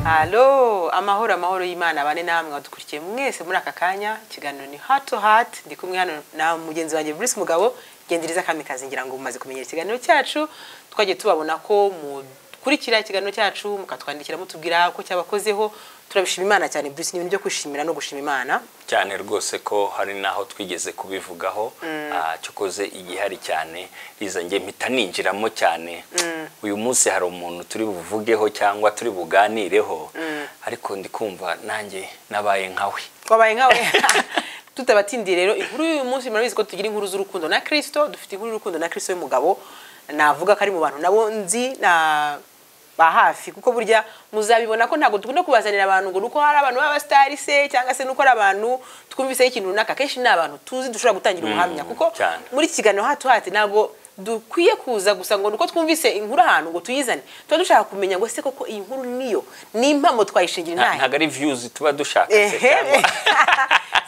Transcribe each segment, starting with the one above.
halo amahoro amahoro y'imana bane namwe badukurikiye mwese muri aka kanya ikiganiro ni hato hati ndi kumwe hano na mugenzi wanjye Bruce Mugabo gendiriza kamikazi ngira ngo mumaze kumenyera ikiganiro cyacu twagiye tubabona ko mukurikira ikiganiro cyacu mukatwandikira mutubwira ko cyabakozeho turabishima imana cyane Bruce ni ibintu byo kwishimira no gushima imana cyane rwose ko hari n'aho twigeze kubivugaho ah, cyokoze igihari cyane riza njye mpita ninjiramo cyane uyu munsi hari umuntu turi buvugeho cyangwa turi buganireho ariko ndi kumva nanjye nabaye nkawe twabaye nkawe tutabatindiye rero inkuru y'uyu munsi murabizi ko tugira inkuru z'urukundo na kirisito dufite inkuru y'urukundo na kirisito y'umugabo navuga ko ari mu bantu nabo nzi na ba hafi kuko burya muzabibona ko ntabwo dukunda kubazanira abantu ngo nuko hari abantu b'abasitari se cyangwa se nuko ari abantu twumviseho ikintu runaka kenshi ni abantu tuzi dushobora gutangira ubuhamya kuko cyane. muri iki kiganiro hatu hati ntabwo dukwiye kuza gusa ngo nuko twumvise inkuru ahantu ngo tuyizane tuba dushaka kumenya ngo ese koko iyi nkuru niyo n'impamo twayishingira Nta- intahe ntabwo ari viyuzi tuba dushaka se ehe cyangwa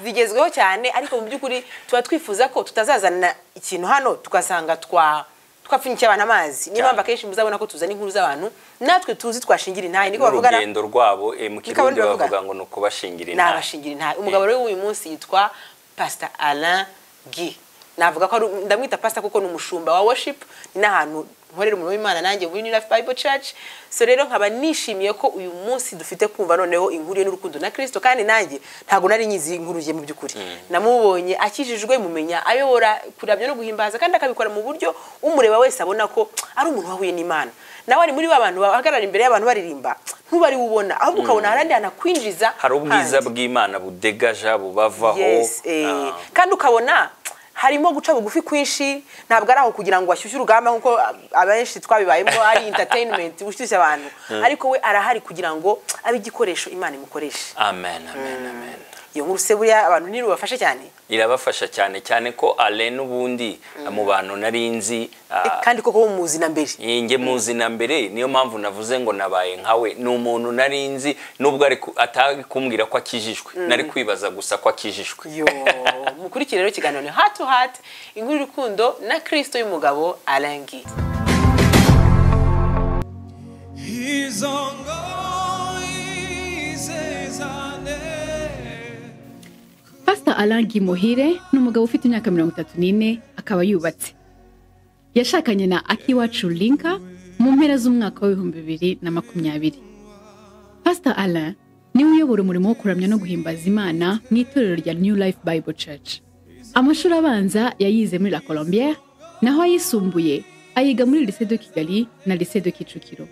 zigezweho cyane ariko mu by'ukuri tuba twifuza ko tutazazana ikintu hano tugasanga twa twapfunyikiye abantu amazi niyo Cyane. mpamvu akenshi muzabona ko tuzana inkuru z'abantu natwe tuzi twashingira intahe niko bavugana n'urugendo rwabo eh, mu Niko kirundi bavuga. bavuga ngo ni ukubashingira inama nabashingira intahe umugabo rero w'uyu munsi yitwa pasita alain gi navuga ko ari- ndamwita pasita kuko ni umushumba wa worship ni n'ahantu nkorera umurimo w'imana nanjye muri new life bible church so rero nkaba nishimiye ko uyu munsi dufite kumva noneho inkuru ye n'urukundo na kristo kandi nanjye ntabwo nari nyizi inkuru ye mu by'ukuri namubonye akijijwe mumenya ayobora kuramya no guhimbaza kandi akabikora mu buryo umureba wese abona ko ari umuntu wahuye n'imana nawe ari muri ba bantu bahagarara imbere y'abantu baririmba ntube ari we ubona ahubwo ukabona harandi hantu akwinjiza hari ubwiza hanze. bw'imana budegaja bubavaho Yes, eh. Ah. kandi ukabona harimo guca bugufi kwinshi ntabwo ari aho kugira ngo ashyushye urugamba nk'uko abenshi twabibayemo ari entertainment ushyushya abantu ariko we arahari kugira ngo abe igikoresho imana imukoresha amen amen amen iyo nkuru se buriya abantu ntirubafashe cyane irabafasha cyane cyane ko ale n'ubundi mu bantu nari nzi ah, Eh, kandi koko muzi na mbere njye muzi na mbere niyo mpamvu navuze ngo nabaye nkawe ni umuntu nari nzi nubwo ari ku- atari kumbwira ko akijijwe nari kwibaza gusa ko akijijwe yo mukurikire rero ikiganiro ni heart to heart inkuru y'urukundo na kristo y'umugabo arangi He's on God, he says I live. Pastor Alain Muhire ni umugabo ufite imyaka mirongo itatu n'ine akaba yubatse yashakanye na akiwacu linka mu mpera z'umwaka w'ibihumbi bibiri na makumyabiri Pastor Alain niwe uyobora umurimo wo kuramya no guhimbaza imana mu itorero rya New Life Bible Church amashuri abanza yayize muri La Colombière naho ayisumbuye ayiga muri Lycée de Kigali na Lycée de Kicukiro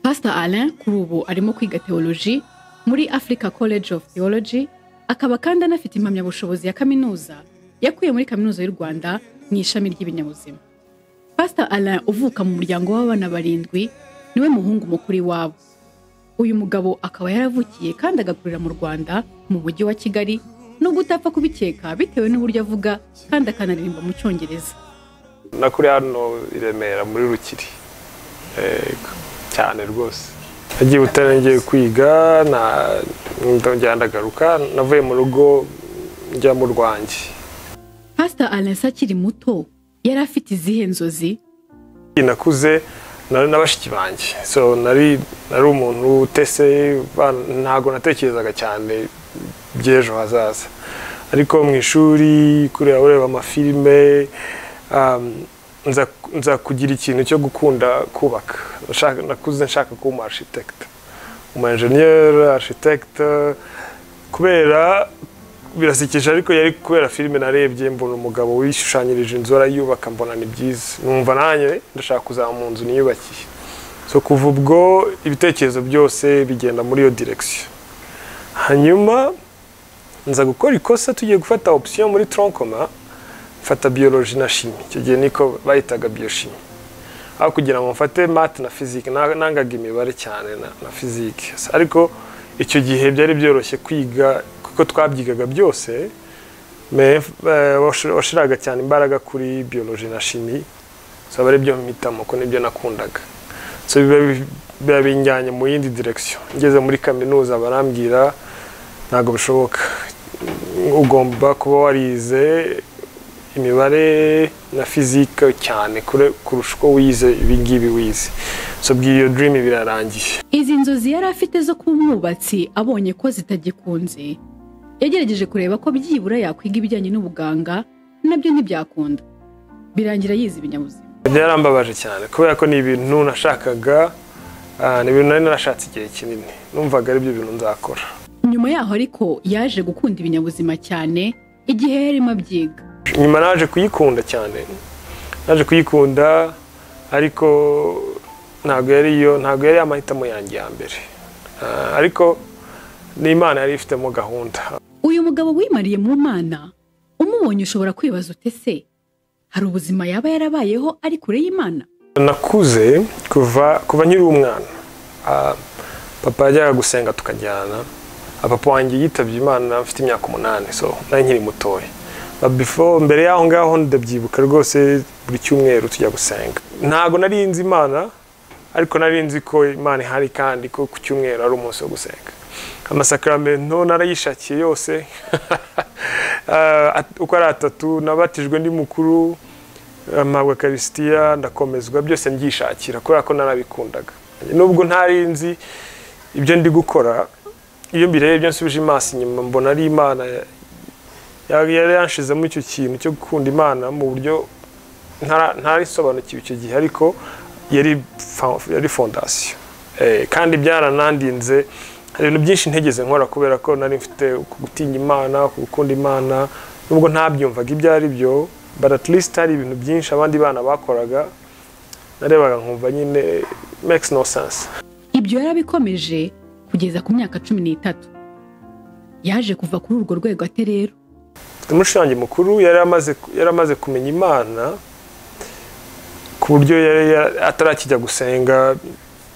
Pastor Alain kuri ubu arimo kwiga teoloji muri Africa College of Theology, akaba kandi anafite impamyabushobozi ya kaminuza yakuye muri Kaminuza y'u Rwanda mu ishami ry'ibinyabuzima. Pastor Alain uvuka mu muryango w'abana barindwi niwe muhungu mukuru iwabo. Uyu mugabo akaba yaravukiye kandi agakurira mu Rwanda mu mujyi wa Kigali nubwo utapfa kubikeka bitewe n'uburyo avuga kandi akanaririmba mu Cyongereza. nakuriye hano i remera muri rukiri Yego, cyane rwose nagiye butare ngiye kwiga na- ndongera ndagaruka navuye mu rugo njya mu rwanjye Pastor Alain se akiri muto yari afite izihe nzozi nakuze nari na bashiki banjye so nari nari umuntu utese ba- ntabwo natekerezaga cyane by'ejo hazaza ariko mu ishuri kureba ureba amafilime um, nza, nza kugira ikintu cyo gukunda kubaka Nashaka- nakuze nshaka kuba umu architect umu engineer architect kubera birasekeje ariko yari kubera filime narebye mbona umugabo wishushanyirije inzu arayubaka mbona ni byiza numva nanjye ndashaka kuzaba mu nzu niyubakiye so kuva ubwo ibitekerezo byose bigenda muri iyo direction hanyuma nza gukora ikosa tugiye gufata option muri tronkoma mfata biology na chimie icyo gihe niko bayitaga biochimie aho kugira ngo mfate math na physique na- nangaga imibare cyane na, na physique ariko icyo gihe byari byoroshye kwiga kuko twabyigaga byose me eh, washi- washiraga cyane imbaraga kuri biology na chimie so aba ari byo mpitamo ko nibyo nakundaga so biba bi- biba binjyanye mu yindi direction ngeze muri kaminuza barambwira ntabwo bishoboka ugomba kuba warize imibare na fizika cyane kure- kurusha uko wize ibingibi wize so bw'iyo dirimu birarangiye izi nzozi yari afite zo kuba umwubatsi abonye ko zitagikunze yagerageje kureba ko byibura yakwiga ibijyanye n'ubuganga nabyo ntibyakunda birangira yize ibinyabuzima byarambabaje cyane kubera ko ni ibintu nashakaga ah, ni ibintu nari narashatse igihe kinini numvaga aribyo bintu nzakora nyuma yaho ariko yaje gukunda ibinyabuzima cyane igihe yarimo abyiga nyuma naje kuyikunda cyane naje kuyikunda ariko ntabwo yari iyo ntabwo yari amahitamo yanjye ya mbere Ah, ariko n'imana yari ifitemo gahunda uyu mugabo wimariye mu mana umubonye ushobora kwibaza ute se hari ubuzima yaba yarabayeho ari kure y'imana nakuze kuva kuva nkiri umwana Ah, papa yajyaga gusenga tukajyana Ah, papa wanjye yitabye imana mfite imyaka umunani so nari nkiri mutoya But before mbere y'aho ngaho ndabyibuka rwose buri cyumweru tujya gusenga ntabwo nari nzi imana ariko nari nzi ko imana ihari kandi ko ku cyumweru ari umunsi wo gusenga amasakaramentu narayishakiye yose Ah, at- uko ari atatu nabatijwe ndi mukuru mpabwa karisitiya ndakomezwa byose mbyishakira kubera ko narabikundaga nubwo ntari nzi ibyo ndi gukora iyo mbirebye nsubije amaso inyuma mbona ari imana ya- ya- yari yanshizemo icyo kintu cyo gukunda imana mu buryo ntara- ntarisobanukiwe icyo gihe ariko yari fa- yari fondasiyo Eh, kandi byaranandinze hari ibintu byinshi ntegeze nkora kubera ko nari mfite uku gutinya imana uku gukunda imana nubwo ntabyumvaga ibyo ari byo but at least hari ibintu byinshi abandi bana bakoraga narebaga nkumva nyine makes no sense ibyo yarabikomeje kugeza ku myaka cumi n'itatu yaje kuva kuri urwo rwego ate rero mushiki wanjye mukuru yari amaze yari amaze kumenya imana ku buryo yari yari- atarakijya gusenga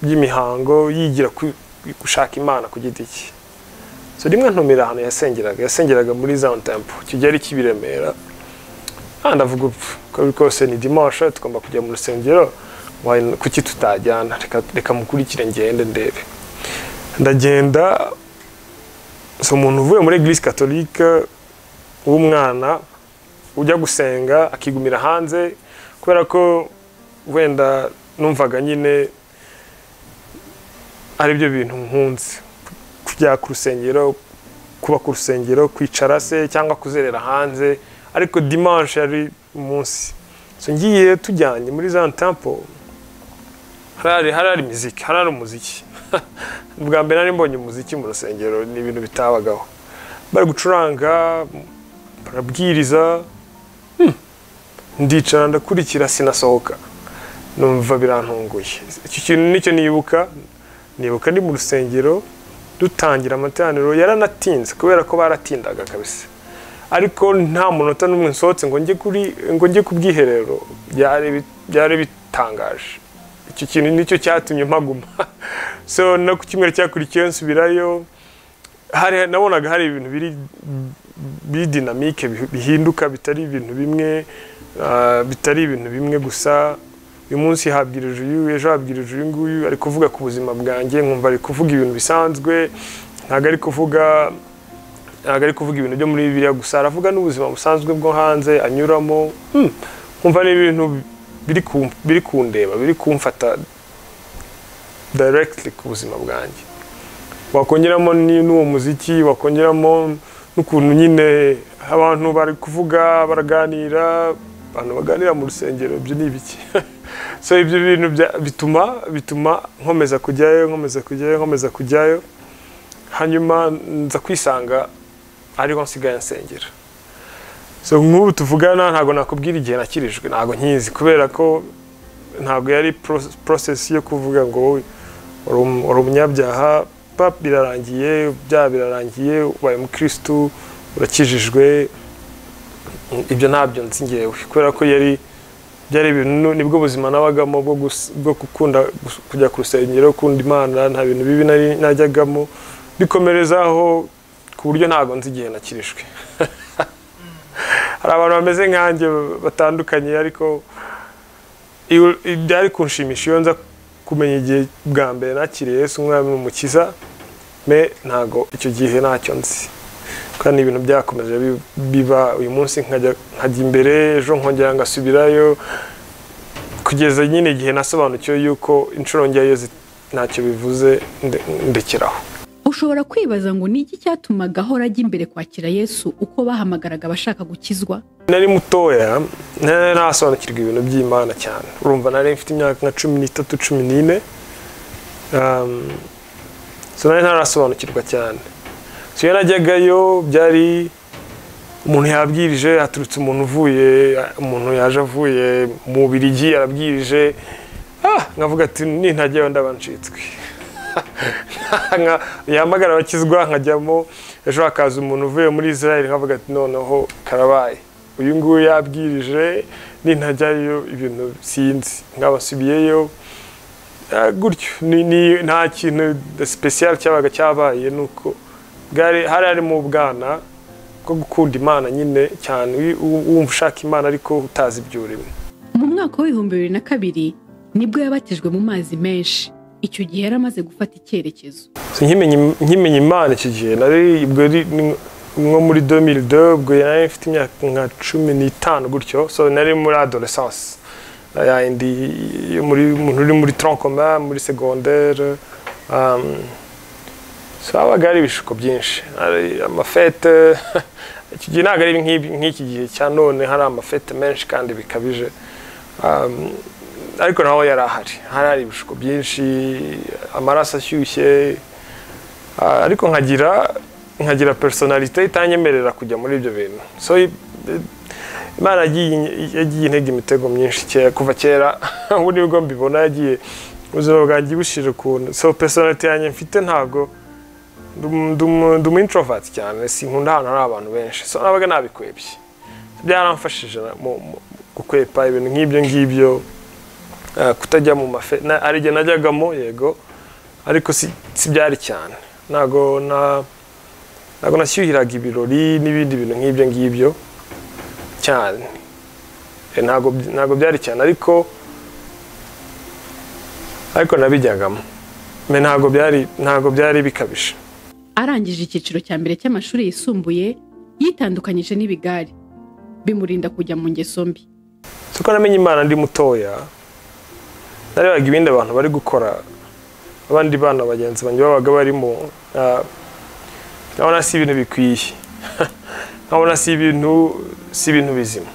by'imihango yigira ku- gushaka imana ku giti cye so rimwe ntumira ahantu yasengeraga yasengeraga muri zone temple icyo gihe ari cy'ibiremera aha ndavuga upfa uko biri kose ni dimanche tugomba kujya mu rusengero why- kuki tutajyana Reka- reka mukurikire ngende ndebe ndagenda so umuntu uvuye muri eglise katolika w'umwana ujya gusenga akigumira hanze kubera ko wenda numvaga nyine ari byo bintu nkunze kujya ku rusengero kuba ku rusengero kwicara se cyangwa kuzerera hanze ariko dimanche yari umunsi so ngiye tujyanye muri za tempo harari harari muziki harari umuziki bwa mbere nari mbonye umuziki mu rusengero ni ibintu bitabagaho bari gucuranga barabwiriza hmm, ndicara ndakurikira sinasohoka numva birantunguye icyo kintu nicyo nibuka nibuka ndi mu rusengero dutangira amateraniro yaranatinze kubera ko baratindaga kabisa ariko nta munota n'umwe nsohotse ngo njye kuri ngo njye ku bwiherero byari bi- byari bitangaje icyo kintu nicyo cyatumye mpaguma so no ku cyumweru cyakurikiyeho nsubirayo hari nabonaga hari ibintu biri biri dinamike bi- bihinduka bitari ibintu bimwe ah, bitari ibintu bimwe gusa uyu munsi habwirije uyu ejo habwirije uyu nguyu ari kuvuga ku buzima bwanjye nkumva ari kuvuga ibintu bisanzwe ntabwo ari kuvuga ntabwo ari kuvuga ibintu byo muri bibiliya gusa aravuga n'ubuzima busanzwe bwo hanze anyuramo Hmm, nkumva ni ibintu biri ku- biri kundeba biri kumfata directly ku buzima bwanjye wakongeramo ni- n'uwo muziki wakongeramo n'ukuntu nyine abantu bari kuvuga baraganira abantu baganira mu rusengero ibyo ni ibiki so ibyo bintu bya- bituma bituma nkomeza kujyayo nkomeza kujyayo nkomeza kujyayo hanyuma nza kwisanga ariho nsigaye nsengera so nk'ubu tuvugana ntabwo nakubwira igihe nakirijwe ntabwo nkizi kubera ko ntabwo yari pro- process yo kuvuga ngo wowe uri um- uri umunyabyaha pap birarangiye byaha birarangiye ubaye umukirisitu urakijijwe ibyo ntabyo nzi ngewe kubera ko yari byari ibintu nibwo buzima nabagamo bwo gus- bwo gukunda gus- kujya ku rusengero gukunda imana nta bintu bibi nari najyagamo bikomerezaho ku buryo ntabwo nzi igihe nakirijwe hari abantu bameze nkanjye batandukanye ariko iyo- byari kunshimisha iyo nza kumenya igihe bwa mbere nakiriye Yesu umwami n'umukiza me ntago icyo gihe ntacyo nzi kandi ibintu byakomeje bi- biba uyu munsi nkajya nkajya imbere ejo nkongera ngasubirayo kugeza nyine igihe nasobanukiwe yuko inshuro ngeyo ntacyo bivuze nde- ndekeraho ushobora kwibaza ngo ni iki cyatumaga ahora ajya imbere kwakira yesu uko bahamagaraga abashaka gukizwa nari mutoya nari nasobanukirwa ibintu by'imana cyane urumva nari mfite imyaka nka cumi n'itatu cumi n'ine Um, so nari ntarasobanukirwa cyane so iyo najyagayo byari umuntu yabwirije haturutse umuntu uvuye umuntu yaje avuye mu birigi yarabwirije ah, nkavuga ati nintajyayo ndaba ncitswe Nka- yahamagara abakizwa nkajyamo ejo hakaza umuntu uvuye muri israel nkavuga ati noneho karabaye uyu nguyu yabwirije nintajyayo ibintu sinzi nkabasubiyeyo Ah, gutyo ni- ni- nta kintu special cyabaga cyabaye nuko bwari hari harimo ubwana bwo gukunda imana nyine cyane wi- wu- wumva ushaka imana ariko utazi ibyo urimo mu mwaka w'ibihumbi bibiri na kabiri nibwo yabatijwe mu mazi menshi icyo gihe yari amaze gufata icyerekezo So, nkimenya nkimenya imana icyo gihe nari ubwo ari ni- nko muri 2002 ubwo nari mfite imyaka nka cumi n'itanu gutyo so nari muri adolescence yayindi yo muri umuntu uri muri tronc commun muri secondaire um, so habaga hari ibishuko byinshi hari amafete icyo gihe ntabwo ari nk'ibi- nk'iki gihe cya none hari amafete menshi kandi bikabije um, ariko naho yari ahari hari hari ibishuko byinshi amaraso ashyushye Ah, ariko nkagira nkagira personalite itanyemerera kujya muri ibyo bintu so i- i- imana yagiye yagiye intega imitego myinshi kera kuva kera ubu nibwo mbibona yagiye ubuzima bwanjye bushira ukuntu so personalite yanjye mfite ntabwo ndum- ndum- ndi umu introvert cyane sinkunda ahantu hari abantu benshi so nabaga nabikwebye byaramfashije na- mu mu- gukwepa ibintu nk'ibyo ngibyo Ah, kutajya mu mafe na- hari igihe najyagamo yego ariko si si byari cyane ntago na ntago nashyuhiraga ibirori n'ibindi bintu nk'ibyo ngibyo cyane Eh, ntago by- ntago byari cyane ariko ariko nabijyagamo me ntago byari ntago byari bikabije arangije icyiciro cya mbere cy'amashuri yisumbuye yitandukanyije n'ibigari bimurinda kujya mu ngeso mbi so ko namenye imana ndi mutoya narebaga ibindi abantu bari gukora abandi bana bagenzi banjye babaga barimo ah, nkabona si ibintu bikwiye nkabona si ibintu si ibintu bizima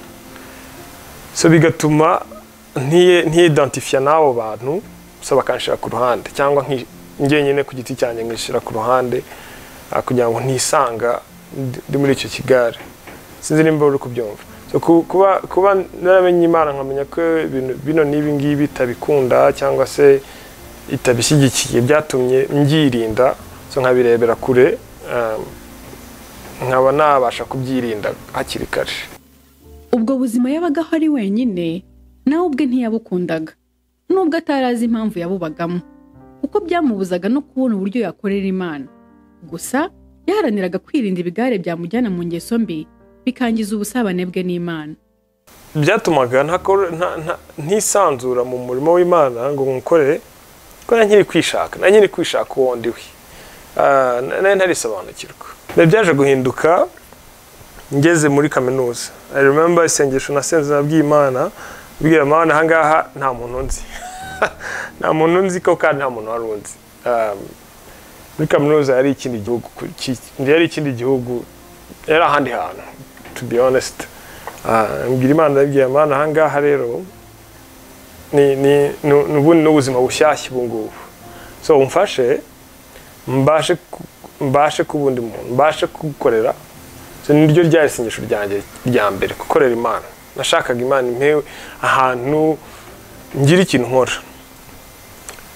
so bigatuma ntiye- ntiyidantifiya n'abo bantu so bakanshira ku ruhande cyangwa nki- njye nyine ku giti cyanjye nkishyira ku ruhande ah, kugira ngo ntisanga ndi- ndi muri icyo kigare sinzi nimba uri kubyumva So, ku- kuba kuba naramenye imana nkamenya ko ibintu bino n'ibi ngibi itabikunda cyangwa se itabishyigikiye byatumye mbyirinda so nkabirebera kure um, nkaba nabasha kubyirinda hakiri kare ubwo buzima yabagaho ari wenyine nawe ubwe ntiyabukundaga nubwo atari azi impamvu yabubagamo kuko byamubuzaga no kubona uburyo yakorera imana gusa yaharaniraga kwirinda ibigare byamujyana mu ngeso mbi bikangiza ubusabane bwe n'imana byatumaga ntakor- nta- nta- ntisanzura mu murimo w'imana ngo nkukore ko nari nkiri kwishaka nari nkiri kwishaka uwo ndiwe Ah, na- nari ntarisobanukirwa Biba byaje guhinduka ngeze muri kaminuza i remember isengesho nasenze nabwiye imana mbwira imana ahangaha nta muntu nzi nta muntu nzi ko kandi nta muntu wari unzi Ah, muri kaminuza yari ikindi gihugu ku- ki- yari ikindi gihugu yari ahandi hantu to be honest Ah, mbwira imana ndabwira imana ahangaha rero ni ni ni- ni ubundi n'ubuzima bushyashya ubu ngubu so umfashe mbashe ku- mbashe kuba undi muntu mbashe kugukorera so niryo ryari isengesho ryanjye rya mbere gukorera imana nashakaga imana impewe ahantu ngira ikintu nkora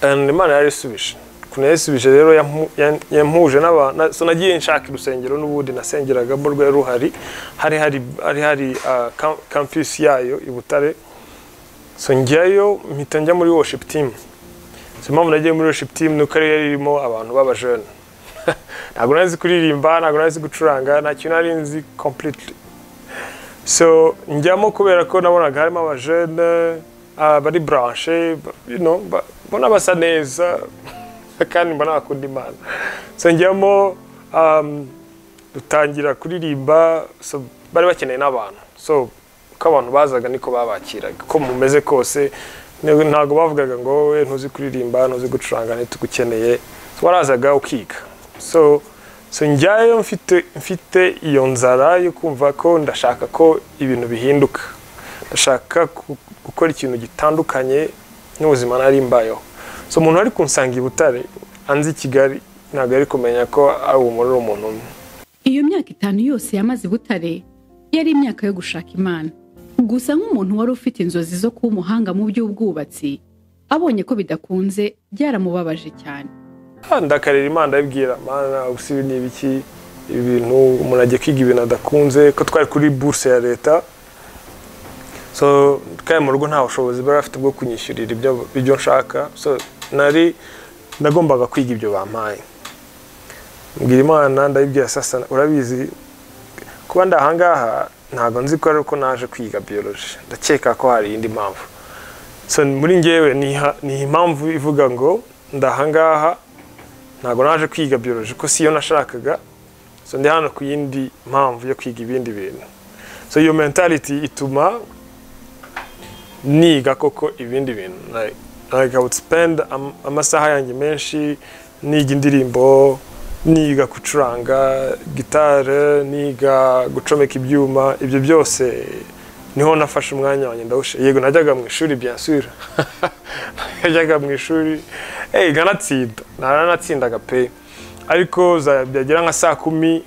And imana yarayisubije ukuntu yayisubije rero yamu- yan- yampuje n'abantu so nagiye nshaka urusengero n'ubundi nasengeragamo rwari ruhari hari hari hari hari ah, cam- campus yayo i butare so njyayo mpita njya muri worship team so impamvu nagiye muri worship team ni uko ariyo yari irimo abantu b'abajene ntabwo nari nzi kuririmba ntabwo nari nzi gucuranga nta kintu nari nzi completely so njyamo kubera ko nabonaga harimo abajene ah, bari branche ba- you know, ba- mbona basa neza kandi mbona bakunda imana so njyamo um, dutangira kuririmba so bari bakeneye n'abantu so uko abantu bazaga niko babakiraga uko mumeze kose ntabwo bavugaga ngo wowe ntuzi kuririmba ntuzi gucuranga ntitugukeneye warazaga ukiga so so njyayo mfite mfite iyo nzara yo kumva ko ndashaka ko ibintu bihinduka ndashaka ku- gukora ikintu gitandukanye n'ubuzima nari mbayeho so umuntu ari kunsanga i butare anzi i kigali ntabwo ari kumenya ko ari umuntu uri umuntu umwe Iyo myaka itanu yose yamaze i Butare yari imyaka yo gushaka Imana. Gusa nk'umuntu wari ufite inzozi zo kuba umuhanga mu by'ubwubatsi, abonye ko bidakunze byaramubabaje cyane. Ah, ndakarira imana ndabibwira mana ubusa ibi ni ibiki ibi bintu umuntu ajya kwiga ibintu adakunze ko twari kuri buruse ya leta so kandi mu rugo nta bushobozi bari bafite bwo kunyishyurira ibyo ibyo nshaka so nari nagombaga kwiga ibyo bampaye mbwira imana ndabibwira sasa urabizi kuba ndi ahangaha ntabwo nzi ko ari uko naje kwiga biyoloji ndakeka ko hari indi mpamvu so muri njyewe ni ha- ni impamvu ivuga ngo ndahangaha ntabwo naje kwiga biology ko siyo nashakaga so ndi hano ku yindi mpamvu yo kwiga ibindi bintu so iyo mentality ituma niga koko ibindi bintu like, like I would spend am- amasaha yanjye menshi niga indirimbo niga gucuranga gitare niga gucomeka ibyuma ibyo byose niho nafashe umwanya wanjye ndawushe yego najyaga mu ishuri bien sûr najyaga mu ishuri hey, nkanatsinda naranatsindaga pe ariko za- byagera nka saa kumi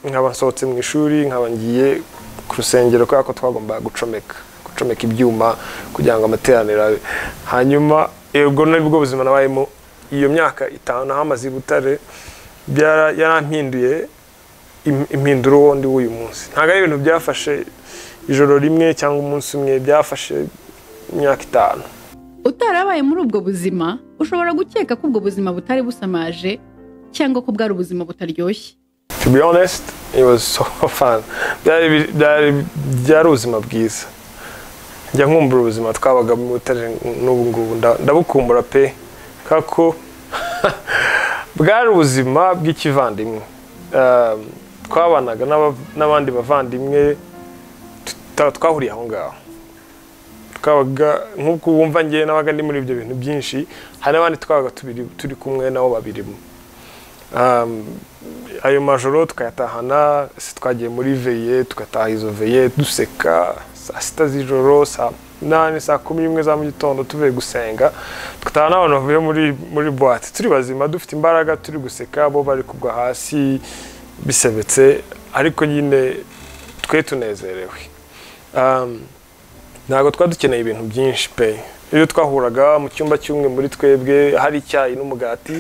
nkaba nsohotse mu ishuri nkaba ngiye ku rusengero kubera ko twagombaga gucomeka gucomeka ibyuma kugira ngo amateraniro abe hanyuma ubwo nibwo buzima nabayemo iyo myaka itanu nahamaze i butare byara- yarampinduye im- impinduro wundi w'uyu munsi ntabwo ari ibintu byafashe ijoro rimwe cyangwa umunsi umwe byafashe imyaka itanu Utarabaye muri ubwo buzima, ushobora gukeka ko ubwo buzima butari busamaje cyangwa ko bwari ubuzima butaryoshye. to be honest it was so fun byari byari byari ubuzima bwiza njya nkumbura ubuzima twabaga mu butare n'ubu ngubu nda- ndabukumbura pe kubera ko bwari ubuzima bw'ikivandimwe Um, twabanaga n'aba- n'abandi bavandimwe tuta- twahuriye aho ngaho twabaga nk'uko wumva njye nabaga ndi muri ibyo bintu byinshi hari n'abandi twabaga tubiri- turi kumwe nabo babirimo Um, ayo majoro tukayatahana se twagiye muri veye tugataha izo veye duseka saa sita z'ijoro saa nani saa kumi n'imwe za mu gitondo tuvuye gusenga tugataha n'abantu bavuye muri muri buwate turi bazima dufite imbaraga turi guseka bo bari kugwa hasi bisebetse ariko nyine twe tunezerewe Um, ntabwo twari dukeneye ibintu byinshi pe iyo twahuraga mu cyumba cy'umwe muri twebwe hari icyayi n'umugati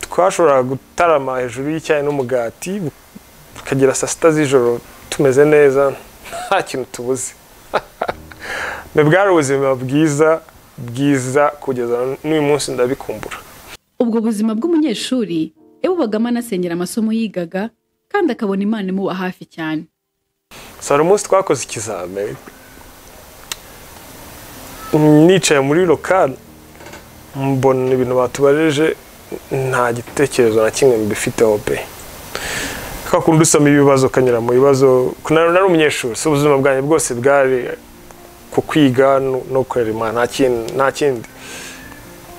twashoboraga gutarama hejuru y'icyayi n'umugati bukagera saa sita z'ijoro tumeze neza nta kintu tubuze ni bwari ubuzima bwiza bwiza kugeza n'uyu munsi ndabikumbura Ubwo buzima bw'umunyeshuri yabubagamo anasengera amasomo yigaga kandi akabona Imana imuba hafi cyane. So, hari umunsi twakoze ikizame nicaye muri lokal mbona ibintu batubareje nta gitekerezo na kimwe mbifiteho pe ka kundi usoma ibibazo ukanyura mu bibazo nari nari umunyeshuri si ubuzima bwanjye bwose bwari ku kwiga no- no gukorera imana nta kin- nta kindi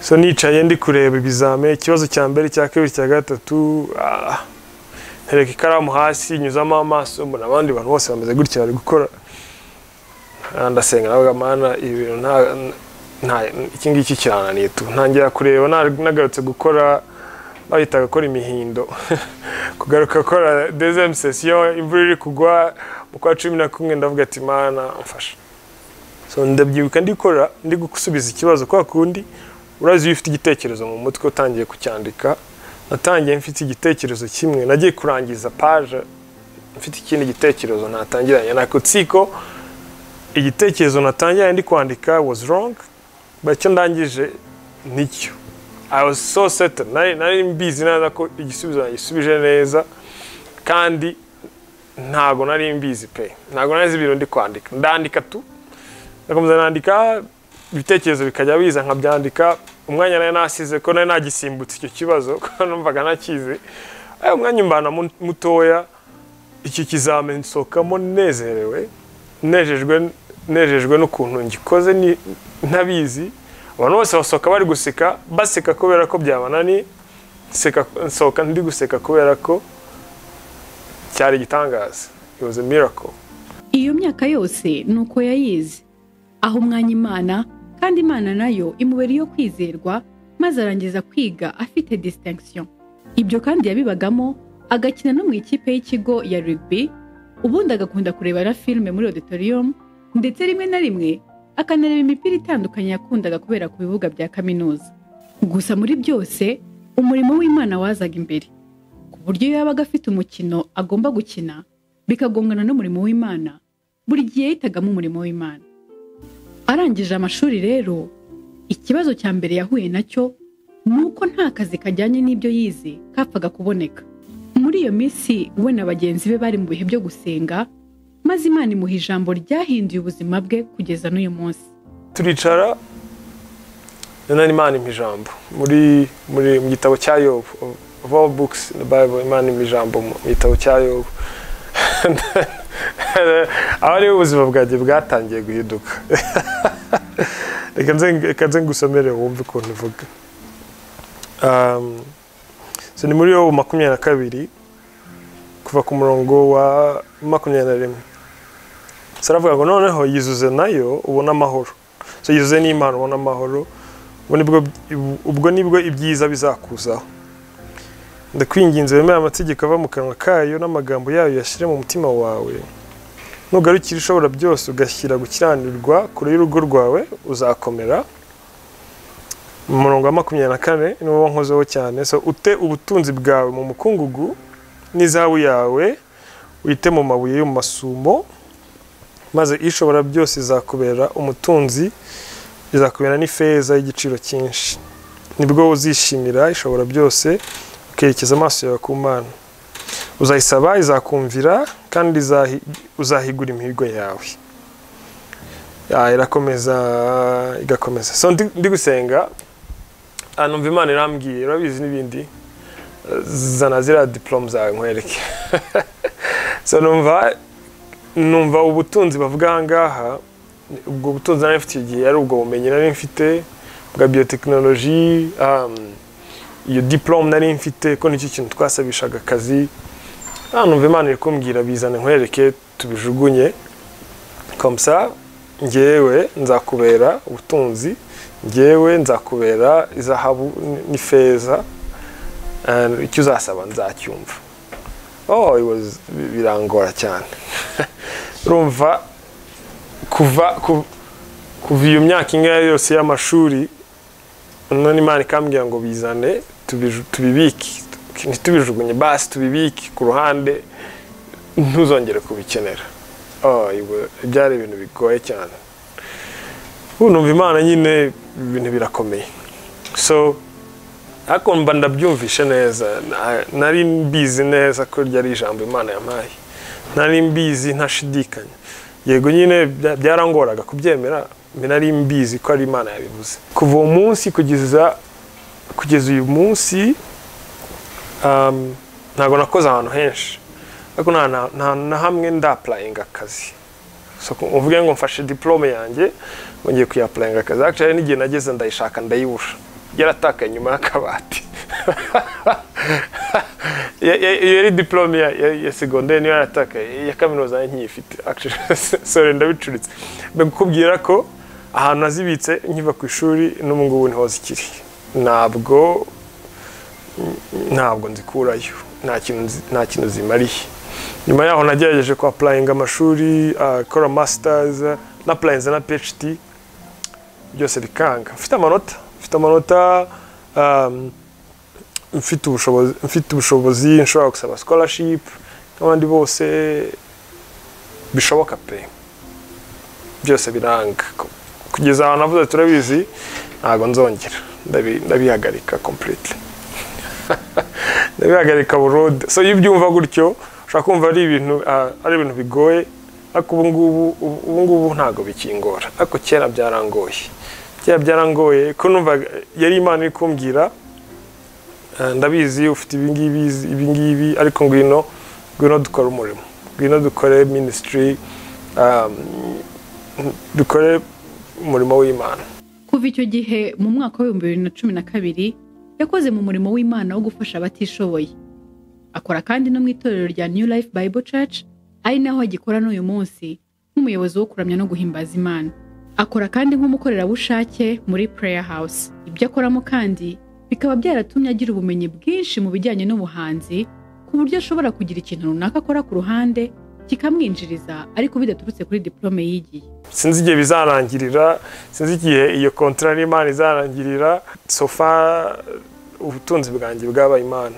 so nicaye ndi kureba ibizame ikibazo cya mbere cya kabiri cya gatatu ah, ntereka ikaramu hasi nyuzamo amaso mbona abandi bantu bose bameze gutya bari gukora Ah, ndasenga navuga mana ibi bintu nta nta iki ngiki kirananiye tu ntangira kureba na- nagarutse gukora bahitaga gukora imihindo kugaruka gukora dezemu sesiyo imvura iri kugwa mu kwa cumi na kumwe ndavuga ati mana mfasha so ndabyibuka ndikora ndi gusubiza ikibazo kwa kundi urazi iyo ufite igitekerezo mu mutwe utangiye kucyandika natangiye mfite igitekerezo kimwe nagiye kurangiza paje mfite ikindi gitekerezo natangiranye nako tsiko igitekerezo natangiranye ndi kwandika was wrong but icyo ndangije nicyo I was so certain nari nari mbizi neza ko igisubizo nagisubije neza kandi ntago nari mbizi pe ntago nari nzi ibintu ndi kwandika ndandika tu ndakomeza nandika ibitekerezo bikajya biza nkabyandika umwanya nari nasize ko nari nagisimbutse icyo kibazo kuko numvaga nakizi ayo umwanya umbana mu- mutoya iki kizame nsohokamo nezerewe nejejwe nejejwe n'ukuntu ngikoze ni- ntabizi abantu bose basohoka bari guseka baseka kubera ko byabananiye nseka- nsohoka ndi guseka kubera ko cyari igitangaza it was a miracle iyo myaka yose ni uko yayizi aho umwanya imana kandi imana nayo imubera iyo kwizerwa maze arangiza kwiga afite distinction ibyo kandi yabibagamo agakina no mu ikipe y'ikigo ya rugby ubundi agakunda kurebera filime muri auditorium ndetse rimwe na rimwe akanareba imipira itandukanye yakundaga kubera ku bibuga bya kaminuza gusa muri byose umurimo w'imana wazaga imbere ku buryo iyo yabaga afite umukino agomba gukina bikagongana n'umurimo w'imana buri gihe yahitagamo umurimo w'imana arangije amashuri rero ikibazo cya mbere yahuye nacyo ni uko nta kazi kajyanye n'ibyo yize kapfaga kuboneka muri iyo minsi we na bagenzi be bari mu bihe byo gusenga maze imana imuha ijambo ryahinduye ubuzima bwe kugeza n'uyu munsi turicara noneho imana impa ijambo muri muri mu gitabo cya yobu of all books in the bible imana impa ijambo mu gitabo cya yobu aho ariho ubuzima bwanjye bwatangiye guhinduka reka nze- reka nze ngusomere wumve ukuntu ivuga Um, so ni muri yobu makumyabiri na kabiri kuva ku murongo wa makumyabiri na rimwe so aravuga ngo noneho yizuze nayo ubone amahoro so yuzuye n'imana ubona amahoro ubwo nibwo- ubwo nibwo ibyiza bizakuzaho ndakwinginze wemere amategeko ava mu kanwa kayo n'amagambo yayo yashyire mu mutima wawe nugarukira ishobora byose ugashyira gukiranirwa kure y'urugo rwawe uzakomera mu murongo wa makumyabiri na kane niwo nkozeho cyane so ute ubutunzi bwawe mu mukungugu n'izahabu yawe wite mu mabuye yo mu masumo maze ishobora byose izakubera umutunzi izakubera n'ifeza y'igiciro cyinshi nibwo uzishimira ishobora byose ukerekeza amaso yawe ku mana uzayisaba izakumvira kandi izahi- uzahigura imihigo yawe Ah, irakomeza igakomeza so ndi ndi gusenga ah, numva imana irambwiye urabizi n'ibindi zana ziriya diporome zawe nkwereke so numva numva ubutunzi bavuga aha ngaha ubwo butunzi nari mfite igihe ari ubwo bumenyi nari mfite bwa biyotekinoloji um, iyo diporome nari mfite ko nicyo kintu twasabishaga akazi ah, numva imana iri kumbwira bizane nkwereke tubijugunye komsa ngewe nzakubera ubutunzi ngewe nzakubera izahabu n'ifeza and icyo uzasaba nzacyumva oh it was birangora cyane urumva kuva ku- kuva iyo myaka ingahe yose y'amashuri none imana ikambwira ngo bizane tubiju- tubibike ntitubijugunye basi tubibike ku ruhande ntuzongere kubikenera Oh, it wa- byari ibintu bigoye cyane ubu numva imana nyine ibintu birakomeye so ariko mba ndabyumvishe neza na- nari mbizi neza ko ryari ijambo imana yampaye nari mbizi ntashidikanya yego nyine bya- byarangoraga kubyemera mbe nari mbizi ko ari imana yabivuze kuva uwo munsi kugeza kugeza uyu munsi um, ntabwo nakoze ahantu henshi ariko nta na- nta na hamwe ndapurayinga akazi so ku- uvuge ngo mfashe diplome yanjye ngo ngiye kuyapurayinga akazi actually hari n'igihe nageze ndayishaka ndayibura yaratakaye nyuma y'akabati Ya- ya- iyo yari diplome ya, ya, ya segonderi niyo yaratakaye iya kaminuza nayo nkiyifite actually sorry ndabicuritse mbe kukubwira ko ahantu nazibitse nkiva ku ishuri n'ubu ngubu niho zikiri ntabwo ntabwo nzikurayo nta kintu nzi- nta kintu zimariye nyuma yaho nagerageje kwa apurayinga amashuri ah, gukora masitazi na apurayinza na phd byose bikanga mfite amanota mfite amanota um, mfite ubushobozi mfite ubushobozi nshobora gusaba scholarship nk'abandi bose bishoboka pe byose biranga Ku- kugeza ahantu navuze ati, turabizi ntabwo nzongera ndabi- ndabihagarika completely ndabihagarika burundu so iyo ubyumva gutyo ushobora kumva ari ibintu ah, ari ibintu bigoye ariko ubu ngubu ubu ubu ngubu ntabwo bikingora ariko kera byarangoye kera byarangoye ko numva yari imana iri kumbwira eh, ndabizi ufite ibi ngibi izi- ibi ngibi ariko ngwino ngwino dukore umurimo ngwino dukore minisitiri dukore umurimo w'imana kuva icyo gihe mu mwaka w'ibihumbi bibiri na cumi na kabiri yakoze mu murimo w'imana wo gufasha abatishoboye akora kandi no mu itorero rya new life bible church ari naho agikora n'uyu munsi nk'umuyobozi wo kuramya no guhimbaza imana akora kandi nk'umukorerabushake muri prayer house ibyo akoramo kandi bikaba byaratumye agira ubumenyi bwinshi mu bijyanye n'ubuhanzi ku buryo ashobora kugira ikintu runaka akora ku ruhande kikamwinjiriza ariko bidaturutse kuri diplome yigiye sinzi igihe bizarangirira sinzi igihe iyo kontara n'imana izarangirira sofa ubutunzi bwanjye bwabaye imana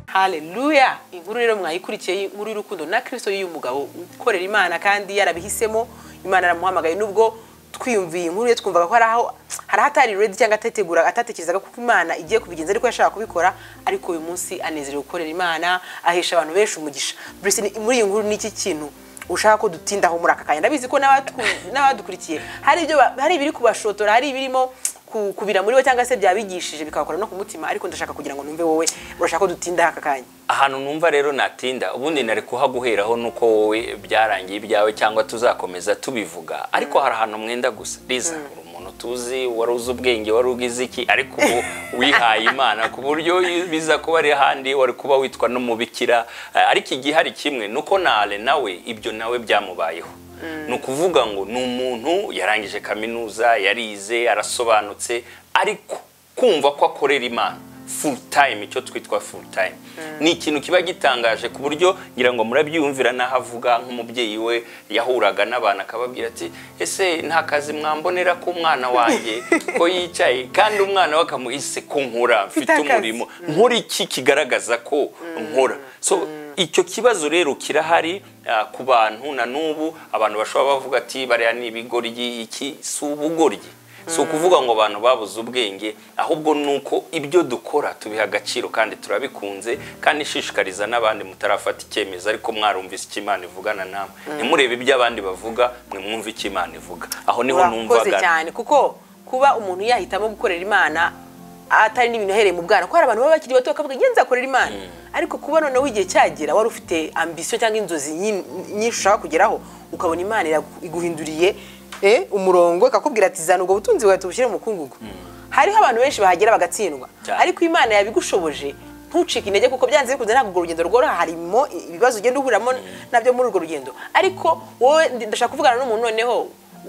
haleluya inkuru rero mwayikurikiye inkuru y'urukundo na kirisito y'uyu mugabo ukorera imana kandi yarabihisemo imana yaramuhamagaye nubwo twiyumviye inkuru ye twumvaga ko hari aho hari ahatari redi cyangwa atategura atatekerezaga kuko imana igiye kubigenza ariko yashaka kubikora ariko uyu munsi anezerewe gukorera imana ahesha abantu benshi umugisha Bruce, ni- muri iyi nkuru ni iki kintu ushaka ko dutindaho muri aka kanya ndabizi ko n'abatu- n'abadukurikiye hari ibyo ba- hari ibiri kubashotora hari ibirimo ku- kubira muri bo cyangwa se byabigishije bikabakora no ku mutima ariko ndashaka kugira ngo numve wowe urashaka ko dutindaho aka kanya ahantu numva rero natinda ubundi nari kuhaguheraho nuko wowe byarangiye ibyawe cyangwa tuzakomeza tubivuga ariko hari ahantu mwenda gusa riza uri umuntu tuzi wari uzi ubwenge wari ugize iki ariko ubu wihaye imana ku buryo biza kuba ari ahandi wari kuba witwa n'umubikira Eh, ariko igihari kimwe nuko na ale nawe ibyo nawe byamubayeho ni ukuvuga ngo ni umuntu yarangije kaminuza yarize arasobanutse ariko kumva ko akorera imana full time icyo twitwa full time ni ikintu kiba gitangaje ku buryo ngira ngo murabyiyumvira n'aho avuga nk'umubyeyi we yahuraga n'abantu akababwira ati ese nta kazi mwambonera k'umwana wanjye ko yicaye kandi umwana we akamuhise ko nkora mfite akazi." umurimo nkora iki kigaragaza ko nkora so icyo kibazo rero kirahari ah, ku bantu na n'ubu abantu bashobora bavuga ati bariya ni ibigoryi iki si ubugoryi si ukuvuga ngo abantu babuze ubwenge ahubwo ni uko ibyo dukora tubiha agaciro kandi turabikunze kandi ishishikariza n'abandi mutarafata icyemezo ariko mwarumvise icyo Imana ivugana namwe ntimurebe ibyo abandi bavuga mwe mwumve icyo Imana ivuga aho niho urakoze numvaga cyane kuko kuba umuntu yahitamo gukorera imana atari n'ibintu ahereye mu bwana ko hari abantu baba bakiri bato bakavuga njye nzakorera imana ariko kuba noneho igihe cyagera wari ufite ambisiyo cyangwa inzozi nyi- nyinshi ushaka kugeraho ukabona imana iragu- iguhinduriye eh, umurongo ikakubwira ati zana ubwo butunzi bwawe tubushyire mu mukungugu hariho abantu benshi bahagera bagatsindwa Cyane. ariko imana yabigushoboje ntucike intege kuko byanze bikunze ntabwo urwo rugendo rworoha harimo ibibazo ugenda uhuriramo nabyo muri urwo rugendo ariko wowe ndi- ndashaka kuvugana n'umuntu noneho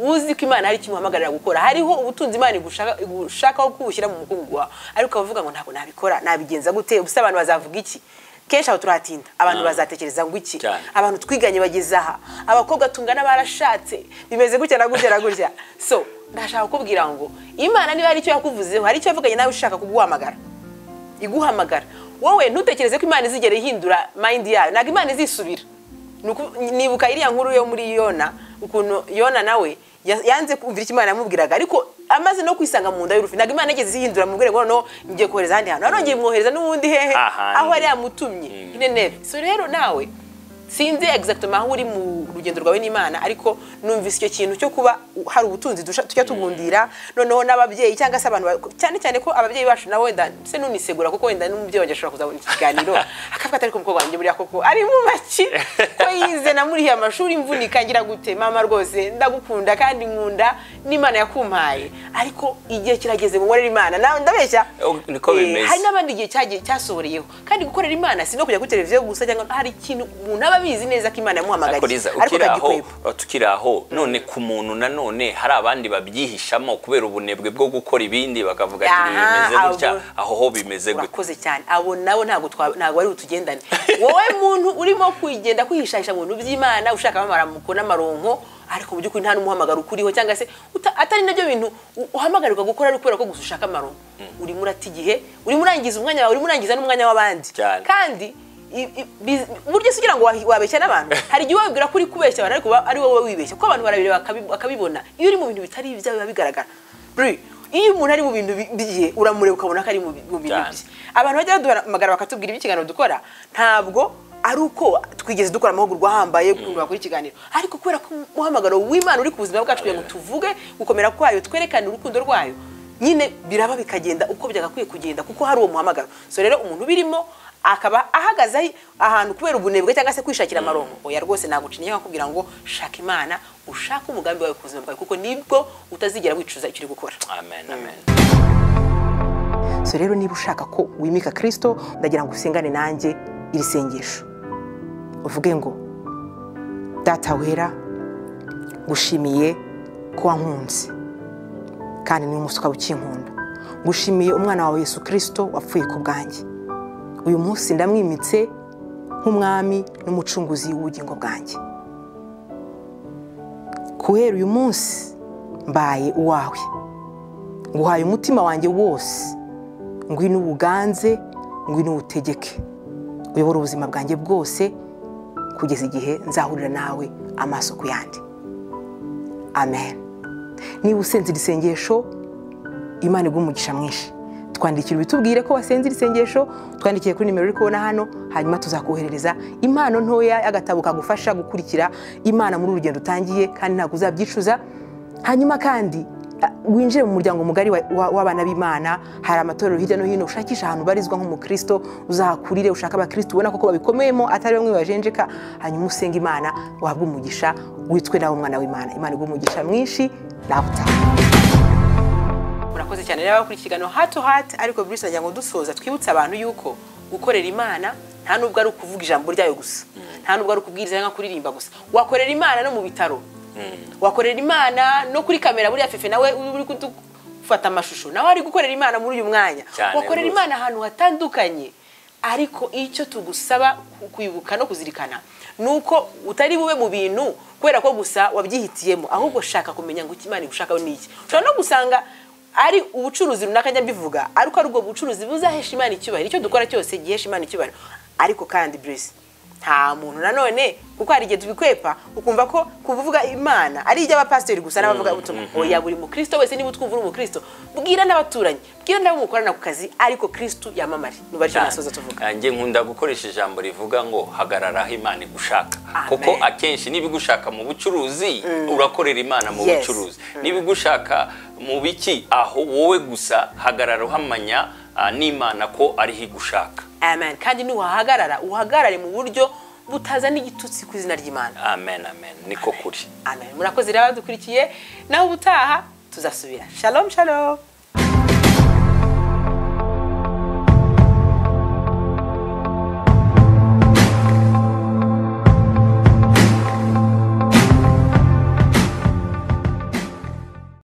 uzi ko imana hari icyo imuhamagarira gukora hariho ubutunzi imana igushaka- igushakaho kubushyira mu mukungugu wawe ariko ukavuga ngo ntabwo nabikora nabigenza gute ubuse abantu bazavuga iki kenshi aho turahatinda abantu Ah. bazatekereza ngo iki Cyane. abantu twiganye bageze aha abakobwa tungana barashatse bimeze gutya na gutya na gutya so ndashaka kukubwira ngo imana niba hari icyo yakuvuzeho hari icyo yavuganye nawe ushaka kuguhamagara iguhamagara wowe ntutekereze ko imana izigera ihindura mayindi yayo ntabwo imana izisubira Ni uku- nibuka iriya nkuru yo muri yona ukuntu yona nawe ya- yanze kumvira icyo imana yamubwiraga ariko amaze no kwisanga mu nda y'urufi ntabwo imana igeze ihindura mu rwego noneho ngiye kohereza ahandi hantu narongeye imwohereza n'ubundi hehe Ahandi. aho yari yamutumye nineve so rero nawe sinzi exactement aho uri mu rugendo rwawe n'imana ariko numvise icyo kintu cyo kuba u- hari ubutunzi dusha- tujya tugundira noneho n'ababyeyi cyangwa se abantu ba- cyane cyane ko ababyeyi bacu nawe wenda se nunisegura kuko wenda n'umubyeyi wanjye ashobora kuzabona ikiganiro akavuga ati ariko umukobwa wanjye buriya koko ari mu maki ko yize na muri ya mashuri imvunika ngira gute mama rwose ndagukunda kandi nkunda n'imana yakumpaye ariko igihe kirageze ngo nkorere imana nawe ndabeshya Oh, niko Eh, bimeze. hari n'abandi igihe cyagiye cyasohoreyeho kandi gukorera imana si no kujya kuri televiziyo gusa cyangwa hari ikintu umuntu aba abizi neza ko imana yamuhamagaye ariko riza ukiri aho tukiri aho none ku muntu nanone hari abandi babyihishamo kubera ubunebwe bwo gukora ibindi bakavuga ati Aha, bimeze gutya abo- aho ho bimeze gutya urakoze cyane abo nabo ntabwo twa- ntabwo ari utugendane wowe muntu urimo kugenda kwihishahisha mu bintu by'imana ushaka amaramuko n'amaronko ariko mu by'ukuri nta n'umuhamagaro ukuriho cyangwa se uta- atari nabyo bintu u- uhamagarirwa gukora ari ukubera ko gusa ushaka amaronko urimo urata igihe urimo urangiza umwanya wawe urimo urangiza n'umwanya w'abandi Cyane. kandi i- i- bi- burya se ugira ngo wahi- wabeshya n'abantu hari igihe wabwira ko uri kubeshya abantu ariko ba- ari wowe wibeshya kuko abantu barabireba bakabi- bakabibona iyo uri mu bintu bitari ibyawe biba bigaragara Bri, iyo umuntu ari mu bintu bi- bye uramureba ukabona ko ari mu bi- mu bintu Cyane. bye abantu bajya baduhamagara bakatubwira ibyo ikiganiro dukora ntabwo ari uko twigeze dukora amahugurwa ahambaye ukuntu bakora ikiganiro ariko kubera ko umuhamagaro w'imana uri ku buzima bwacu kugira ngo tuvuge gukomera kwayo twerekane urukundo rwayo nyine biraba bikagenda uko byagakwiye kugenda kuko hari uwo muhamagaro so rero umuntu ubirimo akaba ahagaze ahi- ahantu kubera ubunebwe cyangwa se kwishakira amaronko oya rwose nagucinya cyangwa kubwira ngo shaka imana ushake umugambi wawe ku buzima bwawe kuko nibwo utazigera wicuza icyo uri gukora amen amen so rero niba ushaka ko wimika kirisito ndagira ngo usengane nanjye iri sengesho uvuge ngo data wera ngushimiye ko wankunze kandi n'uyu munsi ukaba ukinkunda ngushimiye umwana wawe yesu kirisito wapfuye ku bwanjye uyu munsi ndamwimitse nk'umwami n'umucunguzi w'ubugingo bwanjye guhera uyu munsi mbaye uwawe nguhaye umutima wanjye wose ngwino ubuganze ngwino uwutegeke uyobora ubuzima bwanjye bwose kugeza igihe nzahurira nawe amaso ku yandi amen niba usenze iri sengesho imana iguha umugisha mwinshi twandikira ubitubwire ko wasenze iri sengesho twandikiye kuri nimero uri kubona hano hanyuma tuzakoherereza impano ntoya y'agatabo kagufasha gukurikira imana muri uru rugendo utangiye kandi ntabwo uzabyicuza hanyuma kandi a- winjire mu muryango mugari wa- wa- w'abana b'imana hari amatorero hirya no hino ushakisha ahantu ubarizwa nk'umukristo uzahakurire ushaka abakristo ubona koko babikomeyemo atari bamwe bajenjeka hanyuma usenga imana wahabwe umugisha witwe nawe umwana w'imana imana iguha umugisha mwinshi nawe utaha murakoze cyane rero abakora ikiganiro hato hati ariko buri wese nagira ngo dusoza twibutse abantu yuko gukorera imana nta nubwo ari ukuvuga ijambo ryayo gusa nta nubwo ari ukubwiriza cyangwa kuririmba gusa wakorera imana no mu bitaro wakorera imana no kuri kamera buriya fefe nawe uri kudufata amashusho nawe ari gukorera imana muri uyu mwanya Cyane wakorera rwose. imana imana ahantu hatandukanye ariko icyo tugusaba ku- kwibuka no kuzirikana ni uko utari bube mu bintu kubera ko gusa wabyihitiyemo ahubwo shaka kumenya ngo icyo imana igushakaho ni iki ushobora no gusanga ari ubucuruzi runaka njya mbivuga ariko ari ubwo bucuruzi buzahesha imana icyubahiro icyo dukora cyose gihesha imana icyubahiro ariko kandi buresi nta muntu nanone kuko hari igihe tubikwepa ukumva ko kuvuga imana ari iby'abapasiteri gusa n'abavuga ubutumwa oya buri mukristo wese niba utwumva uri umukristo bwira n'abaturanyi bwira n'abo mukorana ku kazi ariko kristo yamamare nuba aricyo nasoza tuvuga nanjye nkunda gukoresha ijambo rivuga ngo hagarara aho imana igushaka Amen. kuko akenshi niba igushaka mu bucuruzi urakorera imana mu Yes. bucuruzi niba igushaka mu biki aho wowe gusa hagarara uhamanya ah, n'imana ko ariho igushaka amen kandi niwahagarara uhagarare mu buryo butazana igitutsi ku izina ry'imana amen amen niko kuri amen murakoze rero abadukurikiye naho ubutaha tuzasubira shalom shalom